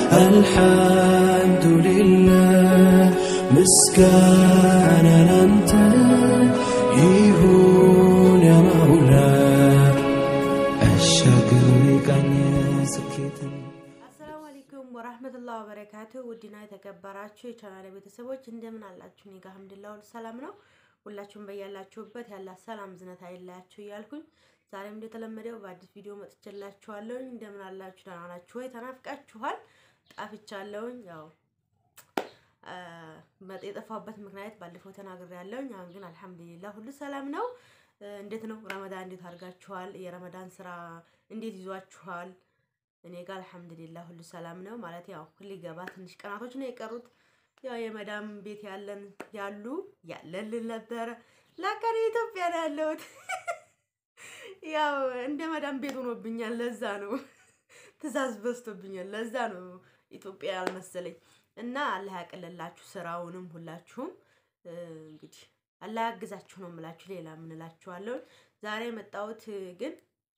الحمد لله مسكان أنت يهون يا مولاي الشكر كان سكيتن አሰላሙ አለይኩም ወራህመቱላሂ ወበረካቱ ውድና የተከበራችሁ የቻናል ቤተሰቦች እንደምን አላችሁ? እኔ ጋር አልሐምዱሊላህ ሁሉ ሰላም ነው። ሁላችሁም በያላችሁበት ያላ ሰላም ዝነት አይለያችሁ እያልኩኝ ዛሬም እንደተለመደው በአዲስ ቪዲዮ መጥቼላችኋለሁኝ። እንደምን አላችሁ? ደህና ናችሁ ወይ? ተናፍቃችኋል። ጣፍቻለሁኝ። ያው አ፣ መጥ የጠፋበት ምክንያት ባለፈው ተናግሬያለሁኝ። አሁን ግን አልሐምዱሊላህ ሁሉ ሰላም ነው። እ፣ እንዴት ነው ረመዳን እንዴት አድርጋችኋል? የረመዳን ስራ እንዴት ይዟችኋል? እኔ ጋር አልሐምዱሊላህ ሁሉ ሰላም ነው። ማለት ያው ሊገባ ትንሽ ቀናቶች ነው የቀሩት። ያው የመዳም ቤት ያለን ያሉ ያለልን ነበረ ላቀን ኢትዮጵያ ነው ያለሁት። ያው እንደ መዳም ቤት ሆኖብኛል። ለዛ ነው ትእዛዝ በዝቶብኛል። ለዛ ነው ኢትዮጵያ ያልመሰለኝ እና አላህ ያቅልላችሁ ስራውንም ሁላችሁም እ፣ እንግዲህ አላህ ያግዛችሁ ነው የምላችሁ። ሌላ ምን እላችኋለሁ? ዛሬ የመጣሁት ግን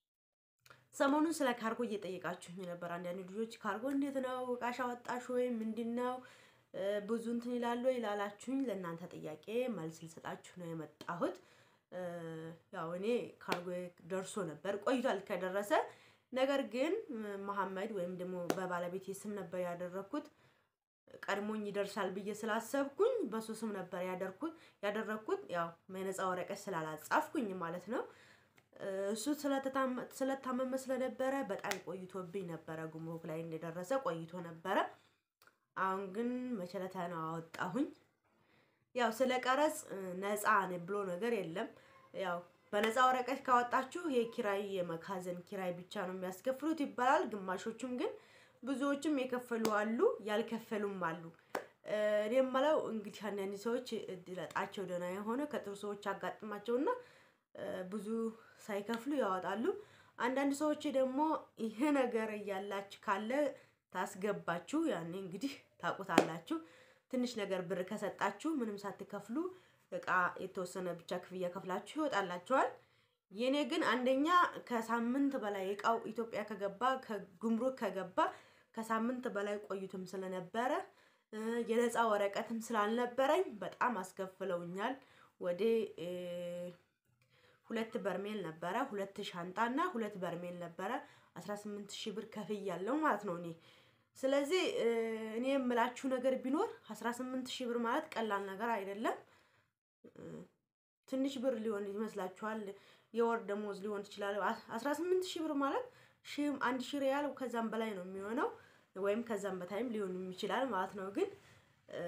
ሰሞኑን ስለ ካርጎ እየጠየቃችሁኝ ነበር። አንዳንድ ልጆች ካርጎ እንዴት ነው እቃሽ አወጣሽ ወይ ምንድን ነው እ፣ ብዙ እንትን ይላሉ ይላላችሁኝ። ለእናንተ ጥያቄ መልስ ልሰጣችሁ ነው የመጣሁት። እ፣ ያው እኔ ካርጎ ደርሶ ነበር ቆይቷል ከደረሰ። ነገር ግን እ፣ መሐመድ ወይም ደግሞ በባለቤቴ ስም ነበር ያደረግኩት ቀድሞኝ ይደርሳል ብዬ ስላሰብኩኝ በሱ ስም ነበር ያደርኩት ያደረግኩት ያው የነፃ ወረቀት ስላላጻፍኩኝ ማለት ነው። እሱ ስለተታመ- ስለታመመ ስለነበረ በጣም ቆይቶብኝ ነበረ። ጉምሩክ ላይ እንደደረሰ ቆይቶ ነበረ። አሁን ግን መቸለታ ነው አወጣሁኝ። ያው ስለ ቀረጽ እ፣ ነፃ ነ ብሎ ነገር የለም። ያው በነፃ ወረቀት ካወጣችሁ የኪራይ የመካዘን ኪራይ ብቻ ነው የሚያስከፍሉት ይባላል። ግማሾቹም ግን ብዙዎችም የከፈሉ አሉ፣ ያልከፈሉም አሉ። እ፣ እኔ የምለው እንግዲህ አንዳንድ ሰዎች እድለጣቸው ደህና የሆነ ከጥሩ ሰዎች አጋጥማቸውና እ፣ ብዙ ሳይከፍሉ ያወጣሉ። አንዳንድ ሰዎች ደግሞ ይሄ ነገር እያላችሁ ካለ ታስገባችሁ፣ ያኔ እንግዲህ ታውቁታላችሁ። ትንሽ ነገር ብር ከሰጣችሁ ምንም ሳትከፍሉ እቃ የተወሰነ ብቻ ክፍያ ከፍላችሁ ይወጣላችኋል። የኔ ግን አንደኛ ከሳምንት በላይ እቃው ኢትዮጵያ ከገባ ከጉምሩክ ከገባ ከሳምንት በላይ ቆይቶም ስለነበረ እ፣ የነፃ ወረቀትም ስላልነበረኝ በጣም አስከፍለውኛል። ወደ እ፣ ሁለት በርሜል ነበረ፣ ሁለት ሻንጣ እና ሁለት በርሜል ነበረ። 18 ሺህ ብር ከፍያለሁ ማለት ነው እኔ። ስለዚህ እ፣ እኔ የምላችሁ ነገር ቢኖር 18 ሺህ ብር ማለት ቀላል ነገር አይደለም። እ፣ ትንሽ ብር ሊሆን ይመስላችኋል። የወር ደሞዝ ሊሆን ይችላል። 18 ሺህ ብር ማለት ሺህም አንድ ሺህ ሪያል ከዛም በላይ ነው የሚሆነው ወይም ከዛም በታይም ሊሆን ይችላል ማለት ነው። ግን እ፣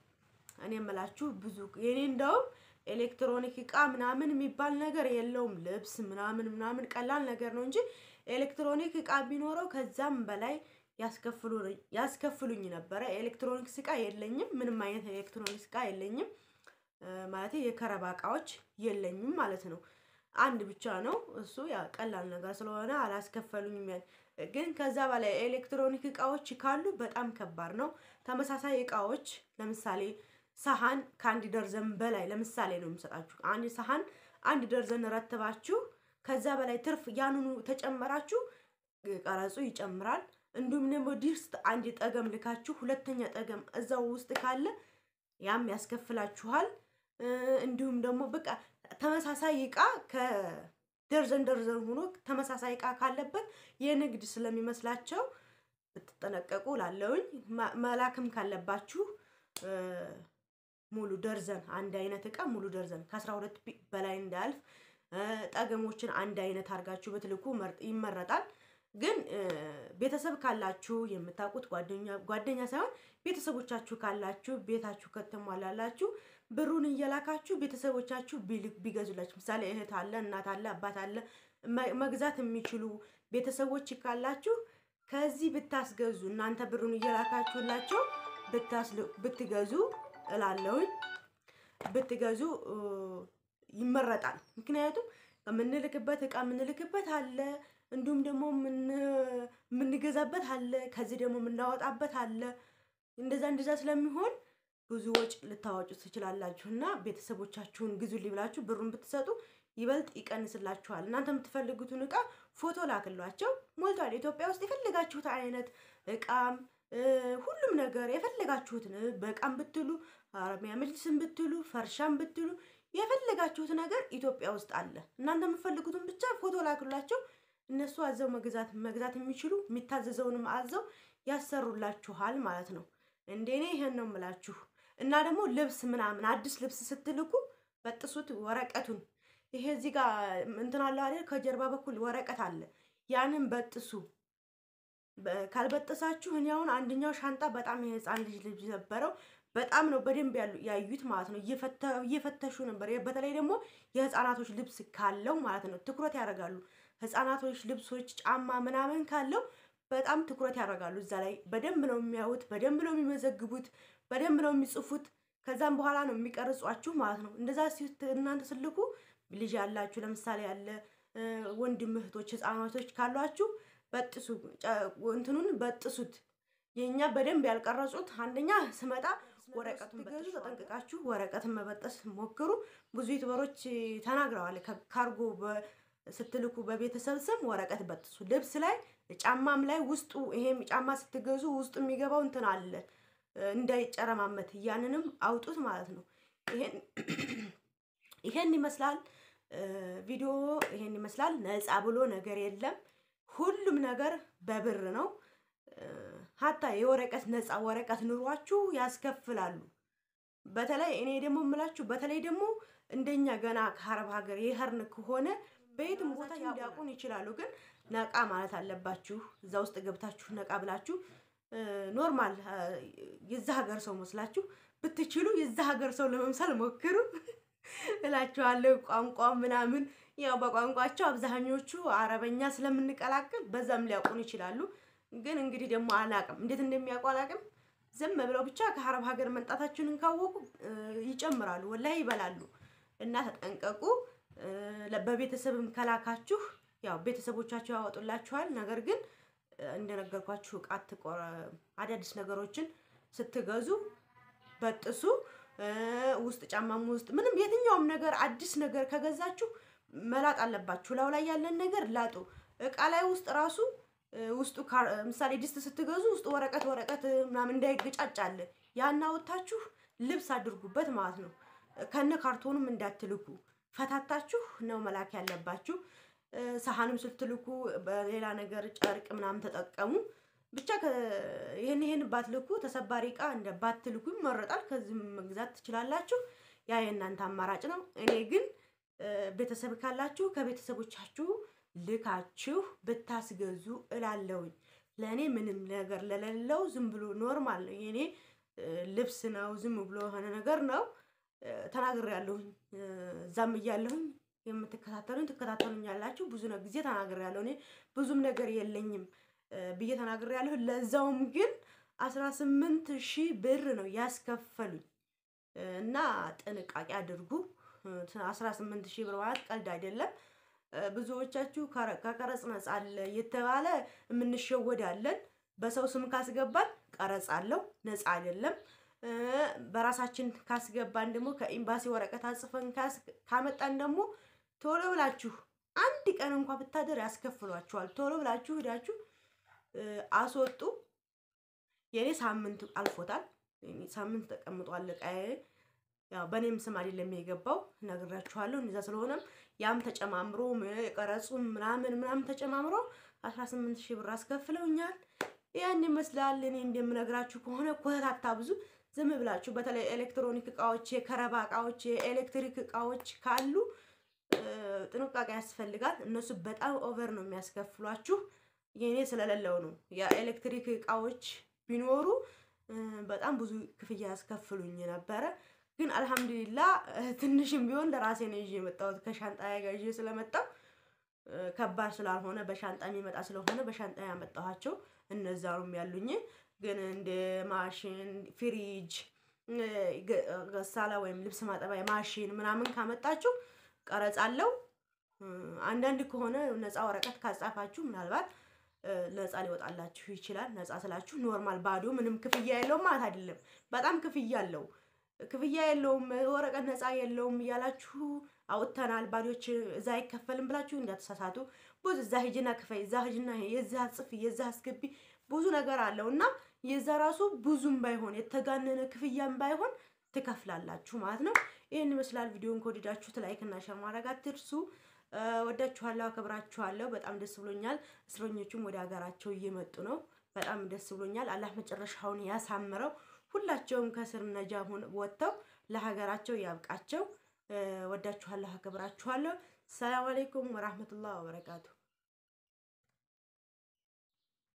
እኔ የምላችሁ ብዙ የኔ እንደውም ኤሌክትሮኒክ እቃ ምናምን የሚባል ነገር የለውም። ልብስ ምናምን ምናምን ቀላል ነገር ነው እንጂ ኤሌክትሮኒክ እቃ ቢኖረው ከዛም በላይ ያስከፍሉ ያስከፍሉኝ ነበረ። ኤሌክትሮኒክስ እቃ የለኝም። ምንም አይነት ኤሌክትሮኒክስ እቃ የለኝም። ማለት የከረባ እቃዎች የለኝም ማለት ነው። አንድ ብቻ ነው እሱ ያ ቀላል ነገር ስለሆነ አላስከፈሉኝም። ያ- ግን ከዛ በላይ ኤሌክትሮኒክ እቃዎች ካሉ በጣም ከባድ ነው። ተመሳሳይ እቃዎች ለምሳሌ ሰሃን ከአንድ ደርዘን በላይ ለምሳሌ ነው የምሰጣችሁ። አንድ ሰሃን አንድ ደርዘን ረትባችሁ ከዛ በላይ ትርፍ ያንኑ ተጨመራችሁ ቀረጹ ይጨምራል። እንዲሁም ደግሞ ድስት አንድ ጠገም ልካችሁ ሁለተኛ ጠገም እዛው ውስጥ ካለ ያም ያስከፍላችኋል። እ፣ እንዲሁም ደግሞ በቃ ተመሳሳይ እቃ ከደርዘን ደርዘን ሆኖ ተመሳሳይ እቃ ካለበት የንግድ ስለሚመስላቸው ብትጠነቀቁ ላለውኝ መላክም ካለባችሁ እ፣ ሙሉ ደርዘን አንድ አይነት እቃ ሙሉ ደርዘን ከአስራ ሁለት ቢ- በላይ እንዳያልፍ እ፣ ጠገሞችን አንድ አይነት አድርጋችሁ ብትልኩ መርጥ- ይመረጣል። ግን እ፣ ቤተሰብ ካላችሁ የምታውቁት ጓደኛ ጓደኛ ሳይሆን ቤተሰቦቻችሁ ካላችሁ ቤታችሁ ከተሟላላችሁ ብሩን እየላካችሁ ቤተሰቦቻችሁ ቢልክ- ቢገዙላችሁ ምሳሌ እህት አለ፣ እናት አለ፣ አባት አለ መ- መግዛት የሚችሉ ቤተሰቦች ካላችሁ ከዚህ ብታስገዙ እናንተ ብሩን እየላካችሁላቸው ብታስል- ብትገዙ እላለሁኝ ብትገዙ እ፣ ይመረጣል። ምክንያቱም የምንልክበት እቃ የምንልክበት አለ፣ እንዲሁም ደግሞ የምን- የምንገዛበት አለ፣ ከዚህ ደግሞ የምናወጣበት አለ። እንደዛ እንደዛ ስለሚሆን ብዙ ወጪ ልታወጩ ትችላላችሁ እና ቤተሰቦቻችሁን ግዙልኝ ብላችሁ ብሩን ብትሰጡ ይበልጥ ይቀንስላችኋል። እናንተ የምትፈልጉትን እቃ ፎቶ ላክሏቸው፣ ሞልቷል። ኢትዮጵያ ውስጥ የፈለጋችሁት አይነት እቃም ሁሉም ነገር የፈለጋችሁትን በቃም ብትሉ አረቢያ መጅልስን ብትሉ ፈርሻን ብትሉ የፈለጋችሁት ነገር ኢትዮጵያ ውስጥ አለ። እናንተ የምትፈልጉትን ብቻ ፎቶ ላክላቸው። እነሱ አዘው መግዛት መግዛት የሚችሉ የሚታዘዘውንም አዘው ያሰሩላችኋል ማለት ነው። እንደኔ ይሄን ነው የምላችሁ። እና ደግሞ ልብስ ምናምን አዲስ ልብስ ስትልኩ በጥሱት ወረቀቱን። ይሄ እዚህ ጋር እንትን አለ አይደል? ከጀርባ በኩል ወረቀት አለ። ያንን በጥሱ። ካልበጠሳችሁ እኔ አሁን አንደኛው ሻንጣ በጣም የህፃን ልጅ ልጅ ነበረው በጣም ነው በደንብ ያዩት ማለት ነው። እየፈተሹ ነበር። በተለይ ደግሞ የህፃናቶች ልብስ ካለው ማለት ነው ትኩረት ያደርጋሉ። ህፃናቶች ልብሶች፣ ጫማ ምናምን ካለው በጣም ትኩረት ያደርጋሉ። እዛ ላይ በደንብ ነው የሚያዩት፣ በደንብ ነው የሚመዘግቡት፣ በደንብ ነው የሚጽፉት። ከዛም በኋላ ነው የሚቀርጿችሁ ማለት ነው። እንደዛ እናንተ ስልኩ ልጅ ያላችሁ ለምሳሌ ያለ ወንድም እህቶች፣ ህፃናቶች ካሏችሁ በጥሱ እንትኑን በጥሱት። የእኛ በደንብ ያልቀረጹት አንደኛ ስመጣ ወረቀቱን ገዙ፣ ተጠንቅቃችሁ ወረቀትን መበጠስ ሞክሩ። ብዙ ዩቱበሮች ተናግረዋል። ካርጎ ስትልኩ በቤተሰብ ስም ወረቀት በጥሱ። ልብስ ላይ ጫማም ላይ ውስጡ ይሄም ጫማ ስትገዙ ውስጡ የሚገባው እንትን አለ እንዳይጨረማመት፣ ያንንም አውጡት ማለት ነው። ይሄን ይመስላል ቪዲዮ፣ ይሄን ይመስላል። ነፃ ብሎ ነገር የለም። ሁሉም ነገር በብር ነው። ሀታ የወረቀት ነፃ ወረቀት ኑሯችሁ ያስከፍላሉ። በተለይ እኔ ደግሞ የምላችሁ በተለይ ደግሞ እንደኛ ገና ከአረብ ሀገር የሄርን ከሆነ በየትም ቦታ ሊያውቁን ይችላሉ። ግን ነቃ ማለት አለባችሁ። እዛ ውስጥ ገብታችሁ ነቃ ብላችሁ ኖርማል የዛ ሀገር ሰው መስላችሁ ብትችሉ የዛ ሀገር ሰው ለመምሰል ሞክሩ እላችኋለሁ። ቋንቋ ምናምን ያው በቋንቋቸው አብዛኞቹ አረበኛ ስለምንቀላቅል በዛም ሊያውቁን ይችላሉ። ግን እንግዲህ ደግሞ አላቅም እንዴት እንደሚያውቁ አላቅም። ዝም ብለው ብቻ ከአረብ ሀገር መምጣታችንን ካወቁ ይጨምራሉ፣ ወላሂ ይበላሉ። እና ተጠንቀቁ። በቤተሰብም ከላካችሁ ያው ቤተሰቦቻችሁ ያወጡላችኋል። ነገር ግን እንደነገርኳችሁ እቃ አዳዲስ ነገሮችን ስትገዙ በጥሱ። ውስጥ ጫማም ውስጥ ምንም የትኛውም ነገር አዲስ ነገር ከገዛችሁ መላጥ አለባችሁ። ላው ላይ ያለን ነገር ላጡ። እቃ ላይ ውስጥ ራሱ ውስጡ ምሳሌ ድስት ስትገዙ ውስጡ ወረቀት ወረቀት ምናምን እንዳይገጫጭ አለ። ያን አውጥታችሁ ልብስ አድርጉበት ማለት ነው። ከነ ካርቶኑም እንዳትልኩ ፈታታችሁ ነው መላክ ያለባችሁ። ሰሃንም ስትልኩ በሌላ ነገር ጨርቅ ምናምን ተጠቀሙ። ብቻ ይህን ይህን ባትልኩ ተሰባሪ እቃ እንደ ባትልኩ ይመረጣል። ከዚህም መግዛት ትችላላችሁ። ያ የእናንተ አማራጭ ነው። እኔ ግን ቤተሰብ ካላችሁ ከቤተሰቦቻችሁ ልካችሁ ብታስገዙ እላለሁኝ። ለእኔ ምንም ነገር ለሌለው ዝም ብሎ ኖርማል ነው። የኔ ልብስ ነው፣ ዝም ብሎ የሆነ ነገር ነው። ተናግሬያለሁኝ። እዛም እያለሁኝ የምትከታተሉኝ ትከታተሉኛላችሁ። ብዙ ጊዜ ተናግሬያለሁ። እኔ ብዙም ነገር የለኝም ብዬ ተናግሬያለሁ። ለዛውም ግን አስራ ስምንት ሺህ ብር ነው ያስከፈሉኝ እና ጥንቃቄ አድርጉ። አስራ ስምንት ሺህ ብር ማለት ቀልድ አይደለም። ብዙዎቻችሁ ከቀረጽ ነጻ አለ የተባለ የምንሸወዳለን። በሰው ስም ካስገባን ቀረጽ አለው፣ ነጻ አይደለም። በራሳችን ካስገባን ደግሞ ከኤምባሲ ወረቀት አጽፈን ካመጣን ደግሞ ቶሎ ብላችሁ አንድ ቀን እንኳ ብታደር ያስከፍሏችኋል። ቶሎ ብላችሁ ሂዳችሁ አስወጡ። የኔ ሳምንት አልፎታል። ሳምንት ተቀምጧል እቃዬ። ያው በእኔም ስም አይደለም የገባው ነግራችኋለሁ። እንደዛ ስለሆነም ያም ተጨማምሮ የቀረጹም ምናምን ምናምን ተጨማምሮ አስራ ስምንት ሺህ ብር አስከፍለውኛል። ያን ይመስላል። እኔ እንደምነግራችሁ ከሆነ ኮተት አታብዙ። ዝም ብላችሁ በተለይ ኤሌክትሮኒክ እቃዎች፣ የከረባ እቃዎች፣ የኤሌክትሪክ እቃዎች ካሉ ጥንቃቄ ያስፈልጋል። እነሱ በጣም ኦቨር ነው የሚያስከፍሏችሁ። የኔ ስለሌለው ነው። የኤሌክትሪክ እቃዎች ቢኖሩ በጣም ብዙ ክፍያ ያስከፍሉኝ ነበረ። ግን አልሐምዱሊላ ትንሽም ቢሆን ለራሴ ነው ይዤ የመጣሁት ከሻንጣ ጋር ይዤ ስለመጣሁ ከባድ ስላልሆነ በሻንጣ የሚመጣ ስለሆነ በሻንጣ ያመጣኋቸው እነዛ ነው ያሉኝ። ግን እንደ ማሽን፣ ፍሪጅ፣ ገሳላ ወይም ልብስ ማጠቢያ ማሽን ምናምን ካመጣችሁ ቀረጽ አለው። አንዳንድ ከሆነ ነፃ ወረቀት ካጻፋችሁ ምናልባት ነፃ ሊወጣላችሁ ይችላል። ነፃ ስላችሁ ኖርማል ባዶ ምንም ክፍያ የለውም ማለት አይደለም። በጣም ክፍያ አለው። ክፍያ የለውም ወረቀት ነፃ የለውም እያላችሁ አውጥተናል ባዶች እዛ አይከፈልም ብላችሁ እንዳትሳሳቱ። ብዙ እዛ ሂጅና ክፈይ፣ እዛ ሂጅና የዛ ጽፊ፣ የዛ አስገቢ ብዙ ነገር አለው እና የዛ ራሱ ብዙም ባይሆን የተጋነነ ክፍያም ባይሆን ትከፍላላችሁ ማለት ነው። ይህን ይመስላል። ቪዲዮን ከወደዳችሁት ላይክ እና ሸር ማድረግ አትርሱ። ወዳችኋለሁ፣ አከብራችኋለሁ። በጣም ደስ ብሎኛል። እስረኞቹም ወደ ሀገራቸው እየመጡ ነው። በጣም ደስ ብሎኛል። አላህ መጨረሻውን ያሳምረው። ሁላቸውም ከስር ነጃ ወጥተው ለሀገራቸው ያብቃቸው። ወዳችኋለሁ፣ አከብራችኋለሁ። ሰላም አለይኩም ወራህመቱላህ ወበረካቱ